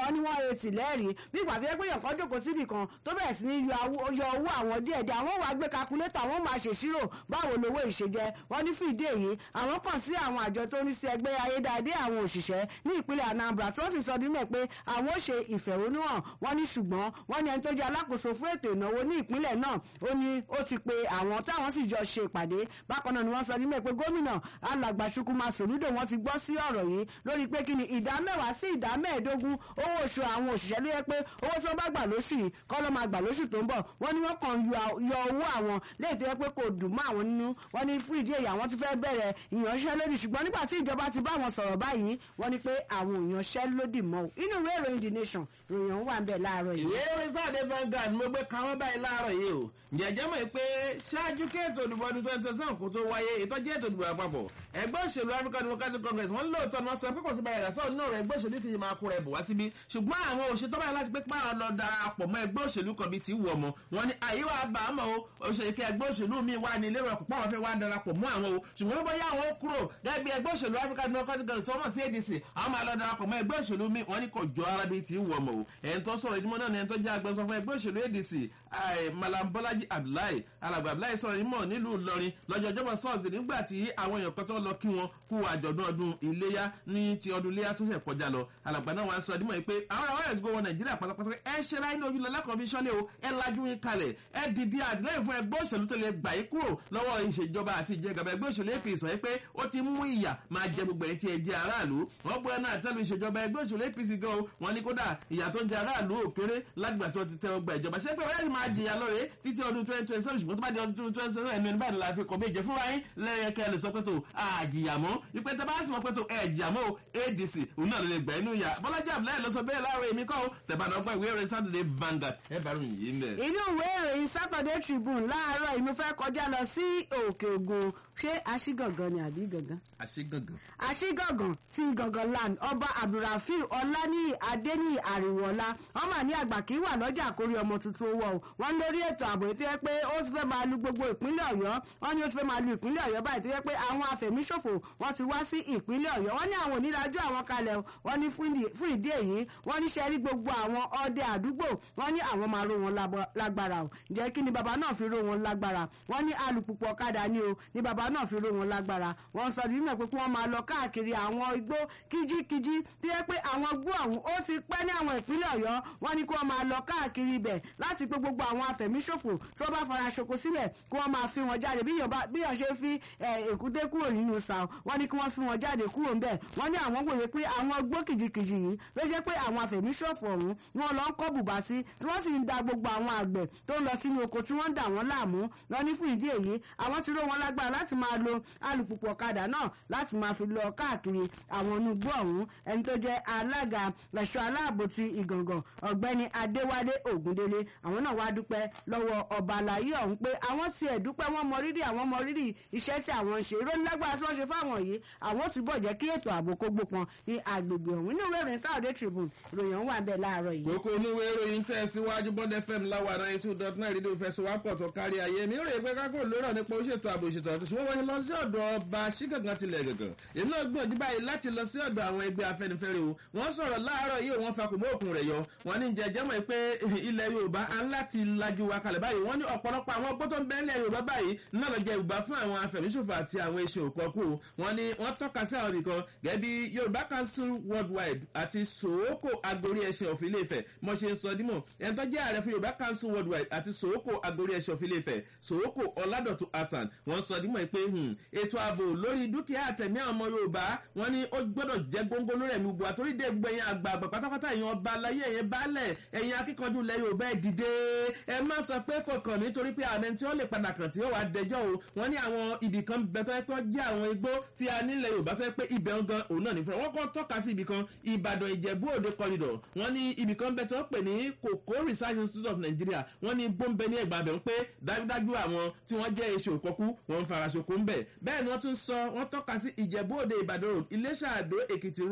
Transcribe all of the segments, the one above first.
wọ́n ní wọ́n retí lẹ́rìí bí ìgbà tó yẹ pé èèyàn kan jókòó síbì kan tó bẹ̀rẹ̀ sí ní yọ owó àwọn díẹ̀díẹ̀ àwọn wàá gbé kakulétà wọ́n máa ṣèṣirò báwo lowó ìṣèjẹ wọ́n ní fún ìdí èyí àwọn kàn sí àwọn àjọ tó ní sí ẹgbẹ́ ayédáadé àwọn òṣìṣẹ́ ní ìpínlẹ̀ Anambra tí wọ́n sì sọ nínú ẹ̀ pé àwọn ó ṣe ìfẹ̀hónúhàn wọ́n ní ṣùgbọ́n wọ́n ní ẹni tó jẹ́ alákòóso fún ètò ìnáwó ní ìpínlẹ̀ náà ó ní ó ti pe àwọn táwọn sì jọ ṣe ìpàdé bákan náà ni wọ́n sọ nínú ẹ̀ pé gómìnà alàgbà Chukwuma Soludo wọ́n ti gbọ́ sí ọ̀rọ̀ yìí lórí pé kí ni ìdá mẹ́wàá sí ìdá mẹ́ẹ̀ẹ́dógún owó oṣù àwọn òṣìṣẹ́ ló yẹ pé owó tí wọ́n bá gbà lóṣù yìí kọ́ ló máa gbà lóṣù tó ń bọ̀ wọ́n ní wọ́n kàn yọ owó àwọn léètò yẹ pé kò dùn mọ́ àwọn nínú wọ́n ní fún ìdí èyí àwọn ti fẹ́ bẹ̀rẹ̀ ìyanṣẹ́lódì ṣùgbọ́n nígbà tí ìjọba ti bá wọn sọ̀rọ̀ báyìí wọ́n ní pé àwọn ìyanṣẹ́lódì mọ́ o inú ìwé ìròyìn the nation ìròyìn wà ń bẹ̀ láàárọ̀ yìí. ìwé ìròyìn sáàdé Vanguard mo gbé káwọn báyìí láàárọ̀ yìí o jẹjẹ mọ̀ pé ṣáájú kí ètò ìdìbò ọdún twenty twenty seven kò tó wáyé ìtọ́jú ètò ìdìbò àpapọ̀ ẹgbẹ́ òṣèlú African Democratic Congress wọ́n lóòótọ́ ni wọ́n sọ pé kò sí báyìí rẹ̀ sọ́ọ̀ náà rẹ̀ ẹgbẹ́ òṣèlú kìí máa kó rẹ̀ bọ̀ wá síbí ṣùgbọ́n àwọn òṣèlú báyìí láti pé pààrọ̀ lọ darapọ̀ mọ́ ẹgbẹ́ òṣèlú kan bíi ti wù ọmọ wọn ni àyíwá bá a mọ̀ o òṣèlú kí ẹgbẹ́ òṣèlú mi wà ní lérò ọ̀pọ̀ àwọn fẹ́ wá darapọ̀ mọ́ àwọn o ṣùgbọ́n bóyá àwọn ó kúrò gẹ́gẹ́ bí ẹgbẹ́ òṣèlú African Democratic Congress wọ́n mọ̀ sí ADC àwọn máa lọ darapọ̀ mọ́ ẹgbẹ́ òṣèlú mi wọ́n ní kò jọ ara bíi ti wù ọmọ o ẹni tó sọ̀rọ̀ ìdímọ̀ náà ni ẹni tó jẹ́ agbẹnusọ fún ẹgbẹ́ òṣèlú ADC Malam Bọ́lájí Abdullahi alàgbà Abdullahi sọ̀rọ̀ ìmọ̀ nílùú Ìlọrin lọ́jọ́ ọjọ́bọ̀ sọ́ọ̀sì nígbà tí àwọn èèyàn kan tó lọ kí wọn kú àjọ̀dún ọdún iléyá ní ti ọdún iléyá tó ṣẹ̀ kọjá lọ alàgbà náà wàá sọ ìdímọ̀ yìí pé àwọn àwọn ẹ̀sìn gbọ́wọ́ Nàìjíríà pátápátá ẹ ṣe ra inú ojú lọ lẹ́kọ̀ọ́ fi ṣọ́lé o ẹ lajú yín kalẹ̀ ẹ dìde àtìlẹ́yìn fún ẹgbẹ́ òṣèlú tó lè gbà yín kúrò lọ́wọ́ ìṣèjọba àti ìjẹgàba ẹgbẹ́ òṣèlú APC sọ pé ó ti mú ìyà máa jẹ gbogbo ẹ̀ tí ẹ jẹ aráàlú wọ́n gbọ́ náà tẹ́lu ìṣèjọba ẹgbẹ́ òṣèlú APC gan o wọ́n ní kódà ìyà tó ń jẹ aráàlú òkèrè lágbà tó ti tẹ ọgbà ìjọba ṣé pé wọ́n yẹ́n máa jìyà lọ́rẹ̀ títí ọdún twenty twenty seven ṣùgbọ́n tó bá di ọdún twenty twenty seven ẹnu ẹni báyìí la fi kọ̀ méje fúnra yín lẹ́yìn kẹ́ ẹ lè sọ pé tó àjìyà mọ́ ìpè tẹ́ bá sì mọ̀ pé tó ẹ̀ jìyà mọ́ ADC òun náà ló lè gbà inú ìyà Bọ́lájí Abdullahi lọ sọ bẹ́ẹ̀ láàárọ̀ èmi kọ́ tẹ̀bánà ọgbà ìwé ìròyìn Saturday Vanguard ẹ bá ròyìn yìí ń bẹ̀. inú ìwé ìròyìn Saturday Tribune láàárọ̀ ìmú fẹ́ kọjá lọ sí òkè ògùn ṣé aṣígàngàn ni àbí gàngán. àṣegàngàn. aṣígàngàn ti gàngàn land ọba abdulrafiu ọláníyì adéníyì àríwọlá wọn mà ní àgbà kí wà lọ́jà àkórí ọmọ tuntun wọ o wọn lórí ètò ààbò ètò yẹ pé ó ti fẹ́ máa lu gbogbo ìpínlẹ̀ ọ̀yọ́ wọn ní ó ti fẹ́ máa lu ìpínlẹ̀ ọ̀yọ́ báyìí tó yẹ pé àwọn afẹ̀míṣòfò wọn ti wá sí ìpínlẹ̀ ọ̀yọ́ wọn ní àwọn onídàájọ́ àwọn kalẹ̀ wọn ní fún ìdí èyí wọn ní sẹ́rí gbogbo àwọn ọdẹ àdúgbò wọn ní àwọn máa ró wọn lágbára o ǹjẹ́ kí ni bàbá náà fi ró wọn lágbára wọn ní alùpùpù ọ̀kadà ni o ní bàbá náà fi ró wọn lágbára wọn sọ nínú ẹ̀ pé kí wọ́n máa lọ káàkiri àwọn igbó kíjíkíjí tí yẹ pé àwọn igbó ọ̀hún ó ti pẹ́ ní àwọn ìpínlẹ̀ ọ̀yọ́ wọn ní kí wọ́n máa lọ káàkiri ibẹ̀ láti pé gbogbo àwọn afẹ̀míṣòfò tí wọ́n bá fara ṣoko sílẹ̀ kí wọ́n máa fi wọn jáde bí yàn ṣe fi èkúté kúrò nínú sàó wọn ní kí wọ́n fi wọn jáde kúrò ńbẹ̀ wọ́n ní àwọn wòye pé àwọn igbó kìjikìji yìí ló jẹ́ pé àwọn afẹ̀míṣòfò ọ̀hún ni wọ́n lọ ń kọ́ bùbá sí tí wọ́n sì ń da gbogbo àwọn àgbẹ̀ tó ń lọ sínú oko tí wọ́n ń dà wọ́n láàmú lọ ní fún ìdí èyí àwọn ti ró wọn lágbára láti máa lo alùpùpù ọ̀kadà náà láti máa fi lọ káàkiri àwọn onugbó ọ̀hún ẹni tó jẹ́ alága ẹ̀ṣọ́ aláàbò ti ìgàngàn ọ̀gbẹ́ni adéwálé ògúndélé àwọn náà wá dúpẹ́ lọ́wọ́ ọba àlàyé ọ̀hún pé àwọn tiẹ̀ dúpẹ́ wọ́n mọ rírì àwọn mọ rírì iṣẹ́ tí àwọn ń ṣe ìròyìn lágbára tí wọ́n ṣe fáwọn yìí àwọn ò túbọ̀ jẹ́ kí ètò ààbò kó gbópọn ní agbègbè ọ̀hún inú ìwé ìròyìn Saturday Tribune ìròyìn wà bẹ́ẹ̀ láàárọ̀ yìí. kókó onúwé ìròyìn tẹ̀ síwájú Bond FM láwa ninety two dot nine rédíò fẹsọ̀wápọ̀ tó kárí ayé mi rò pé kákó lórọ̀ nípa ó ṣètò ààbò ìṣètò àti ṣùgbọ́n wọ́n lọ sí ọ̀dọ̀ ọba ṣígàngàn tilẹ̀ gàngàn èmi náà gbìyànjú báyìí láti lọ sí ọ̀dọ̀ àwọn ẹgbẹ́ afẹ́nifẹ́re o wọ́n sọ̀rọ̀ láàárọ̀ yìí wọ́n fakùn mọ́ òkun rẹ̀ yọ wọ́n ní jẹjẹ́ mọ̀ pé ilẹ̀ Yorùbá á láti lajú wa kalẹ̀ báyìí wọ́n ní ọ̀pọ̀lọpọ̀ àwọn ọgbọ́n tó ń bẹ ilẹ̀ Yorùbá báyìí náà lọ jẹ Yorùbá fún àwọn afẹ̀míṣòfò àti àwọn eṣin òkọ̀kù wọ́n ní wọ́n tọ́ka sí àwọn nìkan gẹ́gẹ́ bí Yorùbá Council Worldwide àti Sòókò Agorí Ẹṣin of Ilé-Ifẹ̀ mo ṣe ń sọ dímọ̀ ẹni tó jẹ́ ààrẹ fún Yorùbá Council Worldwide àti Sòókò Agorí Ẹṣin of Ilé-Ifẹ̀ Sòókò Ọládọ̀tun Hasan wọ́n sọ dímọ̀ pé ètò ààbò lórí dúkìá àtẹ̀mí àwọn ọmọ Yorùbá wọ́n ní ó gbọ́dọ̀ jẹ́ góńgó lórí ẹ̀mí gbogbo àtórí dé gbẹ̀yìn àgbààgbà pátápátá èèyàn ọba aláyé ẹ̀yẹn baálẹ̀ ẹ̀yìn akíkanjú ilẹ̀ Yorùbá ẹ̀ dìde ẹ má sọ pé kò kàn mí torí pé àmì tí ó lè padà kàn tí ó wà dẹjọ́ o wọ́n ní àwọn ibì kan bẹ tó yẹ pé ó jẹ́ àwọn igbó tí a nílẹ̀ Yorùbá tó yẹ pé ibẹ̀ ń gan òun náà ní fúnra wọ́n kọ́ tọ́ka sí ibì kan Ìbàdàn Ìjẹ̀bú Òde corridor wọ́n ní ibì kan bẹ tó pè ní Cocoa Research Institute of Nigeria wọ́n ní bóńbẹ ní ẹgbàá bẹ̀ ń pé dájúdájú àwọn tí wọ́n jẹ́ èso òkọ́kú wọ́n ń fara ṣoko ń bẹ̀ bẹ́ẹ̀ ni wọ́n tún sọ wọ́n tọ́ka sí Ìjẹ̀bú Òde Ìbàdàn road Iléṣà Àdó Èkìtì road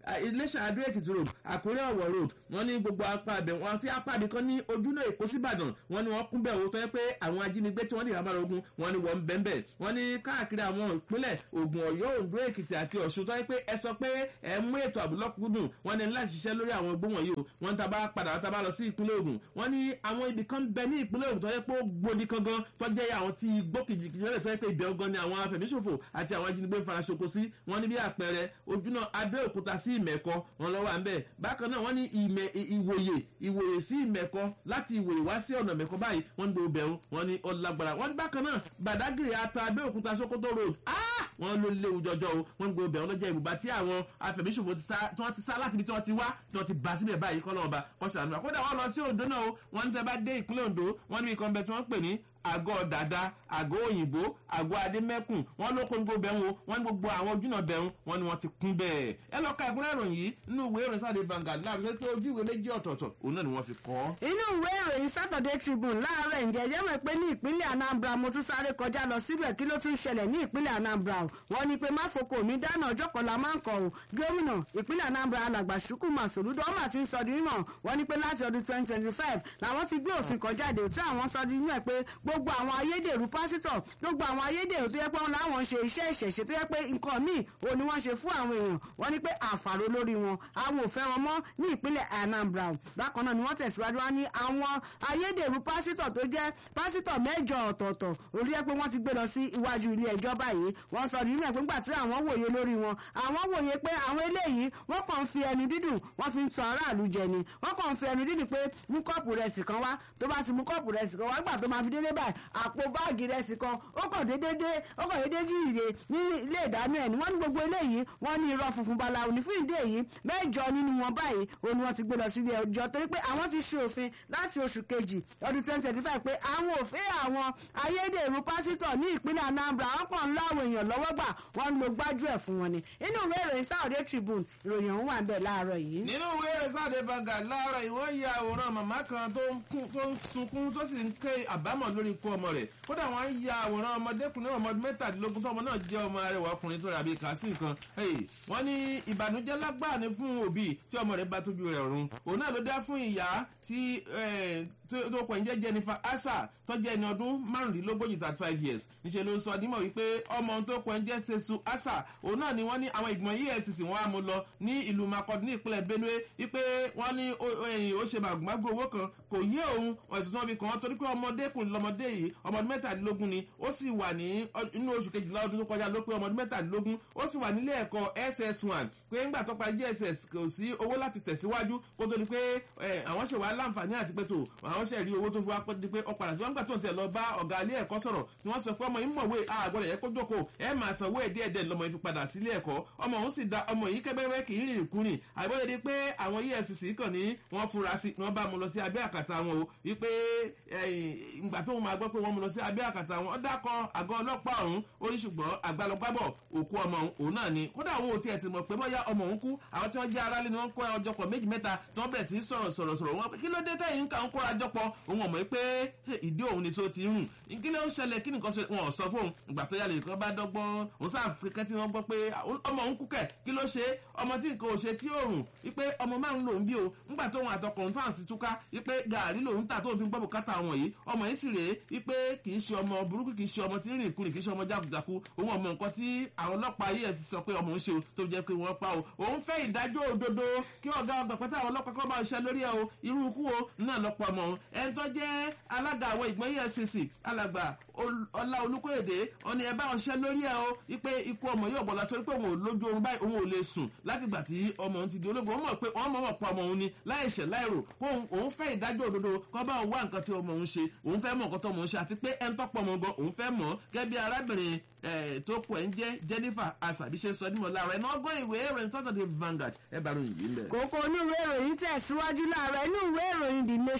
iléṣà adó èkìtì road àkúrẹ́ ọ̀wọ̀ road wọ́n ní gbogbo apá abẹ wọn tí apá abẹ kan ní ojúnà èkó síbàdàn wọ́n ní wọ́n kún bẹ́ẹ̀ owó tó yẹ pé àwọn ajínigbé tí wọ́n dì rámàrà ogun wọ́n ní wọ́n ń bẹ́ẹ̀ bẹ́ẹ̀ wọ́n ní káàkiri àwọn ìpínlẹ̀ ògùn ọ̀yọ́ oǹdó èkìtì àti ọ̀ṣun tó yẹ pé ẹ sọ pé ẹ mú ètò àbúlọ́kùnkùn wọ́n ní láti ṣiṣẹ́ lórí àwọn igbó wọ̀nyí o wọ́n ń taba padà taba lọ sí ìpínlẹ̀ ògùn wọ́n ní àwọn ibì kan bẹ ní ìpínlẹ̀ ògùn tó yẹ pé ó gbòdì kan gan tó jẹ́ àwọn tí igbó kìjìkìjì lọ́lẹ̀ tó yẹ pé ibẹ̀ gan ni àwọn afẹ̀míṣòfò àti àwọn ajínigbé ń fara ṣoko sí wọ́n ní bí àpẹẹrẹ ojúnà abẹ́òkúta sí ìmẹ̀kọ wọn lọ́wọ́ à ń bẹ̀ bákan náà wọ́n ní ìmẹ̀ ìwòye ìwòye sí ìmẹ̀kọ láti ìwòye wá sí ọ̀nà mẹ̀kọ báyìí wọ́n ń do bẹ̀rù wọ́n ní ọlágbára wọ́n ní bákan náà bàdágìrì ata abẹ́òkúta sokoto road wọ́n ló léwu jọjọ o wọ́n ń gbé bẹ̀rù lọ́jọ́ ìbùbá tí àwọn afẹ̀míṣòfò tí wọ́n ti sá láti ibi tí wọ́n ti wá tí wọ́n ti bá síbẹ̀ báyìí kọ́ lọ́wọ́ bá kọ́ ṣàánú àkódà wọ́n lọ sí ondo náà o wọ́n ń tẹ́ bá dé ìpínlẹ̀ ondo wọ́n ní ikọ̀ ń bẹ tí wọ́n pè ní àgọ́ dàda àgọ́ òyìnbó àgọ́ adémẹ́kùn wọ́n ló kó ní gbogbo bẹ̀rù wọ́n ní gbogbo àwọn ojúnà bẹ̀rù wọ́n ní wọ́n ti kún bẹ́ẹ̀. ẹ lọ ka ìkúnrẹ́ ìròyìn yìí nínú ìwé ìròyìn sáde Vanguard láàbí pé ojú ìwé méjì ọ̀tọ̀ọ̀tọ̀ òun náà ni wọ́n fi kọ́. inú ìwé ìròyìn Saturday Tribune láàárọ̀ ǹjẹ́ ẹ̀jẹ̀ mọ̀ pé ní ìpínlẹ̀ Anambra mo tún sáré kọjá lọ síbẹ̀ kí ló tún ṣẹlẹ̀ ní ìpínlẹ̀ Anambra o wọ́n ní pé máfoko mi dáná ọjọ́ kan la máa ń kọ̀ o gómìnà ìpínlẹ̀ Anambra alàgbà Chukwuma Soludo ọmọ àti ń sọ di mímọ̀ wọ́n ní pé láti ọdún twenty twenty five làwọn ti gbé òfin kan jáde tí àwọn sọ di mímọ̀ pé gbogbo àwọn ayédèrú pásítọ̀ gbogbo àwọn ayédèrú tó yẹ pé wọn láwọn ṣe iṣẹ́ ìṣẹ̀ṣe tó yẹ pé nǹkan míì ò ní wọ́n ṣe fún àwọn èèyàn wọ́n ní pé àǹfààní lórí wọn àwọn ò fẹ́ wọn mọ́ ní ìpínlẹ̀ Anambra bákan náà ni wọ́n tẹ̀síwájú wá ní àwọn ayédèrú pásítọ̀ tó jẹ́ pásítọ̀ mẹ́jọ ọ̀tọ̀ọ̀tọ̀ orí ẹ pé wọ́n ti gbé lọ sí iwájú ilé ẹjọ́ báyìí wọ́n sọ nínú ẹ̀ pé nígbà tí àwọn wòye lórí wọn àwọn wòye pé àwọn eléyìí wọ́n kàn ń fi ẹnu dídùn wọ́n fi ń tan aráàlú jẹ ni wọ́n kàn ń fi ẹnu dídùn pé mú kọ́ọ̀pù rẹsì kan wá tó bá ti mú kọ́ọ̀pù rẹsì kan wá gbà tó máa fi dédé báyìí àpò báàgì rẹsì kan ó kàn dédé ó kàn dédé jí ìrè ní ilé ìdáná ẹ̀ ni wọ́n ní gbogbo eléyìí wọ́n ní irọ́ funfun balawo ní fún ìdí èyí mẹ́jọ nínú wọn báyìí òun ni wọ́n ti gbé lọ sílé ẹjọ́ torí pé àwọn ti ṣe òfin láti oṣù kejì ọdún twenty twenty five pé àwọn òfin àwọn ayédèrú pásítọ̀ ní ìpínlẹ̀ Anambra wọ́n kàn ń lọ àwọn èèyàn lọ́wọ́ gbà wọ́n ń lo gbájú ẹ̀ fún wọn ni inú ìwé ìròyìn Saturday Tribune ìròyìn ọ̀hún wà ń bẹ̀ láàárọ̀ yìí. nínú ìwé ìròyìn Saturday Vanguard láàárọ̀ ìwọ́n ya àwòrán màmá kan tó ń sunkún tó sì ń ké àbámọ̀ lórí ikú ọmọ rẹ̀ kódà wọ́n ya àwòrán ọmọdékùnrin ọmọ mẹ́tàdínlógún tó ọmọ náà jẹ́ ọmọ arẹwà ọkùnrin tó rà bíi kàásì nǹkan wọ́n ní ìbànújẹ́ lágbáà ni fún òbí tí ọmọ rẹ̀ bá tójú rẹ̀ run òun náà ló dá fún ìyá tí tó pọ̀ ń jẹ́ Jennifer Asa tó jẹ́ ẹni ọdún márùndínlógójì thirty five years níṣẹ́ ló ń sọ dímọ̀ wípé ọmọ ohun tó pọ̀ ń jẹ́ Sesu Asa òun náà ni wọ́n ní àwọn ìgbìmọ̀ EFCC wọ́n á mú lọ ní ìlú Makurdi ní ìpínlẹ̀ Benue wípé wọ́n ní ó ṣe màgòmágó owó kan kò yé òun ẹ̀sùn tí wọ́n fi kàn án torí pé ọmọdékùnrin lọmọdé yìí ọmọdún mẹ́tàdínlógún ni ó sì wà ní inú oṣù kejìlá ọdún tó kọjá ló pé ọmọdún mẹ́tàdínlógún ó sì wà nílé ẹ̀kọ́ SS1 pé ńgbà tó parí JSS kò sí owó láti tẹ̀síwájú kó tó di pé àwọn ṣe wà láǹfààní àti pé tó àwọn ṣe rí owó tó fi wá pé di pé ọ̀padà tí wọ́n gbà tó ń tẹ̀ lọ bá ọ̀gá ilé ẹ̀kọ́ sọ̀rọ̀ ni wọ́n sọ pé ọmọ yìí mọ̀wé àgbọ̀dọ̀ yẹ kó jókòó ẹ máa sanwó ẹ̀ díẹ̀ díẹ̀ lọ́mọ yìí fi padà sílé ẹ̀kọ́ ọmọ òun sì da ọmọ yìí kẹ́gbẹ́rẹ́ kì í rìn ìkúrìn àgbọ̀dọ̀ di pé àwọn EFCC kàn ní wọ́n fura sí ni wọ́n bá mu lọ sí abẹ́ àkàtà wọn o wípé ìgbà tó ń máa gbọ́ pé wọ́n mu lọ sí abẹ́ àkàtà wọn ó dákọ̀ àgọ́ ọlọ́pàá ọ̀hún ó ní ṣùgbọ́n àgbàlọ́gbàbọ̀ òkú ọmọ òun náà ni kódà òun ò tiẹ̀ ti mọ̀ pé bóyá ọmọ òun kú àwọn tí wọ́n jẹ́ aráàlú ni wọ́n kó ọjọ́ pọ̀ méjì mẹ́ta tí wọ́n bẹ̀rẹ̀ sí sọ̀rọ̀ sọ̀rọ̀ sọ̀rọ̀ wọn kí ló dé tẹ̀yìn ń kà ń kóra jọ pọ̀ òun ọ̀mọ̀ pé ìdí òun ni so ti rùn kí ló ń ṣẹlẹ̀ kí nìkan wọn ò sọ fóun ìgbà tó yà lè kọ́ bá dọ́gbọ́n òun sáà fi kẹ́tí wọn gbọ́ pé ọmọ òun kú kẹ̀ kí ló ṣe ọmọ tí nǹkan ò ṣe tí ò rùn wípé ọmọ márùn lòun bí o ńgbà tóun àtọkùnrin tó à ń sì túká wípé gàárì lòun tà tóun fi gbọ́ bùkátà wọn yìí ọmọ yìí sì rèé wípé kì í ṣe ọmọ burúkú kì í ṣe ọmọ tí ń rìn kúrìn kì í ṣe ọmọ jákujàku òun ọmọ nǹkan tí àwọn ọlọ́pàá yìí ẹ̀sìn sọ pé ọmọ òun ṣe o tó jẹ́ pé wọ́n pa o òun fẹ́ ìdájọ́ òdodo kí ọ̀gá ọgbà pátá àwọn ọlọ́pàá kọ́ máa ṣe lórí ẹ̀ o irú ikú o náà lọ́pọ̀ ọmọ òun ẹni tó jẹ́ alága àwọn ìgbọ́n EFCC alàgbà ọlá olùkóyèdè ọ̀ni ẹ̀ bá wọn ṣe lórí ẹ̀ o wípé ikú ọmọ yóò bọ̀lá torí pé òun ò lójú oorun báyìí òun ò lè sùn láti gbà tí ọmọ òun ti di ológun òun mọ̀ pé wọ́n mọ̀ mọ̀ pa ọmọ òun ni láìṣẹ̀ láìrò òun fẹ́ ìdájọ́ òdodo kọ́ bá òun wá nǹkan tí ọmọ òun ṣe òun fẹ́ mọ̀ nǹkan tó ọmọ òun ṣe àti pé ẹni tọ́pọ̀ ọmọ gan òun fẹ́ mọ̀ gẹ́gẹ́ bí arábìnrin tó pọ̀ ń jẹ́ Jennifer asabi ṣe sọ nímọ̀ láàárọ̀ ẹ̀nà ọgbọ́n ìwé ìròyìn Saturday Vanguard ẹ bá ròyìn yìí lẹ̀. kókó inú ìwé ìròyìn tẹ̀síwájú láàárọ̀ inú ìwé ìròyìn The Nation láàárọ̀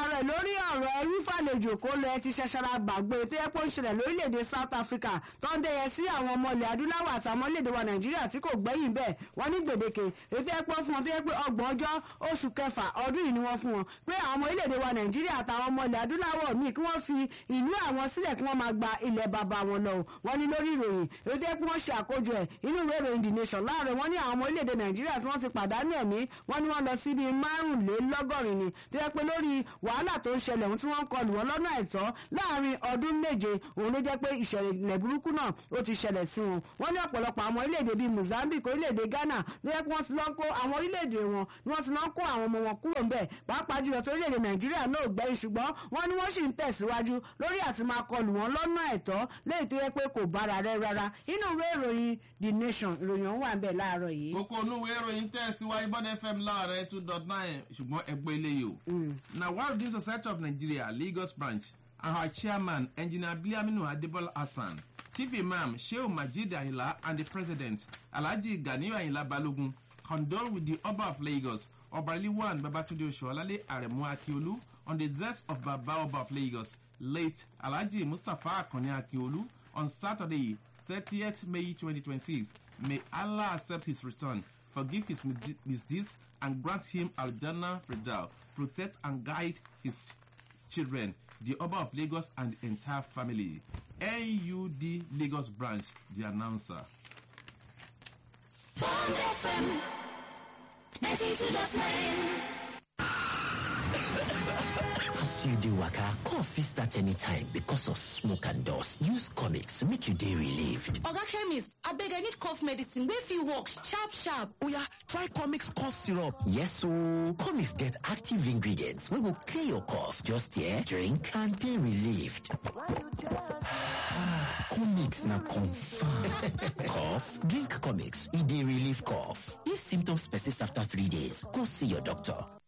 láàárọ̀ lórí ọ̀rọ̀ ẹrú fàlejò kó lọ ẹ ti ṣẹṣẹra gbàgbé tó yẹ pé ó ń ṣẹlẹ̀ lórílẹ̀‐èdè south africa tó ń dẹyẹ sí àwọn ọmọ ilẹ̀ adúláwọ̀ àtàwọn orílẹ̀‐èdè wa nàìjíríà tí kò gbẹ́yìn bẹ́ẹ̀ wọ́n ní gbèdéke èyí tó yẹ pé fún wọn tó yẹ pé ọgbọ̀n ọjọ́ oṣù kẹfà ọdún yìí ni wọ́n fún wọn pé àwọn ọmọ orílẹ̀‐èdè wa nàìjíríà àtàwọn ọmọ ilẹ̀ adúláwọ̀ míì kí wọ́n fi ìlú àwọn sílẹ̀ kí wọ́n máa gba ilẹ̀ bàbá wọn lọ wọ́n ní lórí ìròyìn èyí tó yẹ pé wọ́n ṣe àkójọ ẹ̀ inú ìwé ìròyìn the nation láàárọ̀ wọ́n ní àwọn ọmọ orílẹ̀‐èdè nàìjíríà tí wọ́n ti pàdánù ẹ̀mí wọ́n ní wọ́n lọ sí bíi márùnlélọ́gọ́rin ni tó yẹ pé lórí wàhálà tó ń ṣẹlẹ̀ ohun tí wọ́n ń kọlù wọn lọ́nà àìtọ́ láàrin ọdún méje òun ló jẹ́ pé ìṣẹ̀lẹ̀ burúkú náà ó ti ṣẹlẹ̀ sí wọn wọ́n ní ọ̀pọ̀lọpọ̀ àwọn orílẹ̀-èdè bíi mozambique orílẹ̀-èdè ghana ló yẹ pé wọ́n ti lọ kó àwọn orílẹ̀-èdè wọn ni wọ́n ti lọ kó àwọn ọmọ wọn kúrò ńbẹ̀ pàápàá jùlọ tó orílẹ̀-èdè nàìjíríà náà gbẹ́yìn ṣùgbọ́n wọ́n ní wọ́n sì ń tẹ̀síwájú lórí àti máa kọlù wọn lọ́nà àìtọ́ léyìí tó yẹ pé kò bára rẹ rárá inú ìwé ìròyìn the nation ìròyìn ọ̀hún wà ń bẹ̀ láàárọ̀ yìí. kókó onúwé ìròyìn tẹ̀síwájú bọ́dẹ fm láàrẹ two dot nine ṣùgbọ́n ẹgbẹ́ eléyìí o. na wildlife society of nigeria lagos branch and her chairman engineer biliaminu adebola hassan chief imam shehu majid ayinla and the president alhaji ganiyu ayinla balogun condole with the oba of lagos obaliliwan babatunde oṣuọlálẹ aremu akiolu on the death of baba oba of lagos late alhaji mustapha akanni akiolu on saturday thirtieth may twenty twenty six may allah accept his return forgive his misdeeds and grant him aljana redal protect and guide his children the oba of lagos and the entire family nud lagos branch the announcer. Bond FM 92.9. As you dey waka, cough fit start anytime because of smoke and dust. Use comics make you dey relieved. Oga chemist, abeg I need cough medicine wey fit work sharp sharp. Oya, try comics cough syrup. Yes ooo, comics get active ingredients wey go clear your cough. Just here, drink and dey relieved. comics na confirm. cough? Drink comics, e dey relieve cough. If symptoms persist after three days, go see your doctor.